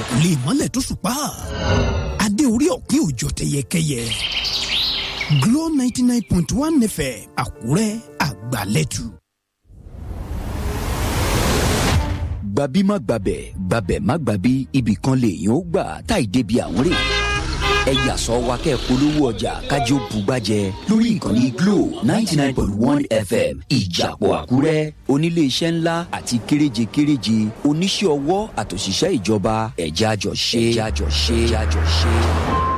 kò lè mọ́lẹ̀ tó ṣùpá adé orí ọ̀kín òjò tẹyẹkẹyẹ Glow ninety nine point one FM Àkúrẹ́ àgbàlẹ́tù. gbabi má gbabẹ̀ gbabẹ̀ má gbabi ibì kan lèèyàn ó gbà táì débi àwọn rè ẹ yàsọ wa kẹ́ polówó ọjà kájọ bùgbàjẹ lórí ìkànnì Glo ninety nine point one FM ìjàpọ̀ Àkúrẹ́ oníléeṣẹ́ ńlá àti kéréje kéréje oníṣẹ́ ọwọ́ àtòṣìṣẹ́ ìjọba ẹ̀já jọ ṣe ẹ̀já jọ ṣe ẹ̀já jọ ṣe.